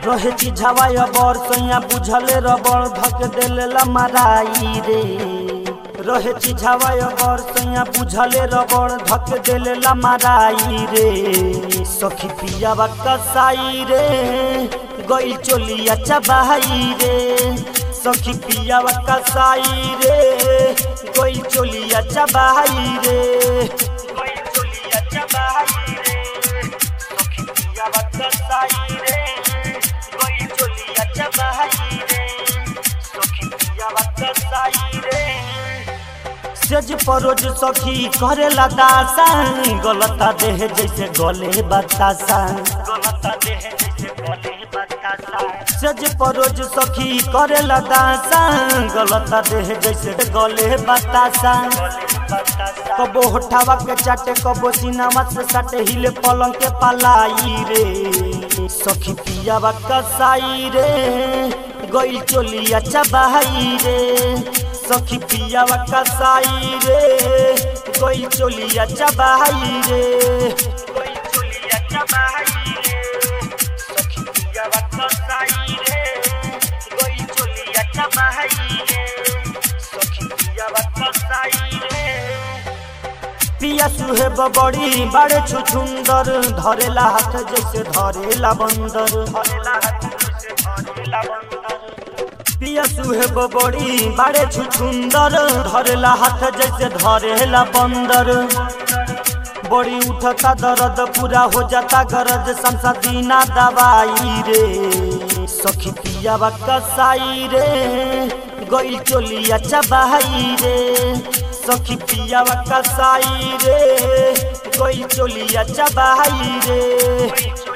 रहे चिझावाय बर सैया बुझले रबड़ धक देलेला माराई रे रहे चिझावाय बर सैया बुझले रबड़ धक देलेला माराई रे सखी पियावा कसाई रे गइल चोलिया चबाई रे सखी पियावा कसाई रे गइल चोलिया चबाई रे गइल चोलिया चबाई रे सखी पियावा कसाई रे गइल चोलिया चबाई रे सखी पियावा कसाई रे सेज परोज सखी करेला दासा गलता देह जैसे गले बतासा गलता देह जैसे गले बतासा सेज परोज सखी करेला दासा गलता देह जैसे गले बतासा कबो होठावा के चाटे कबो सीनावा से साटे हिले पलंग के पलाई रे सखी पियावा कसाई रे गइल चोलिया चबाई रे सखी पियावा कसाई रे गइल चोलिया चबाई रे गइल चोलिया चबाई रे सखी पियावा कसाई रे गइल चोलिया चबाई रे सखी पियावा कसाई रे पिया सुहे बड़ी बड़े छुछुंदर धरेला हाथ जैसे धरेला बंदर धरेला हाथ जैसे धरेला बंदर पिया सुहे बड़ी बड़े छुछुंदर धरेला हाथ जैसे धरेला बंदर बड़ी उठता दर्द पूरा हो जाता गरज संसा दीना दवाई रे सखी पियावा कसाई रे गइल चोलिया चबाई रे सखी पियावा कसाई रे गइल चोलिया चबाई रे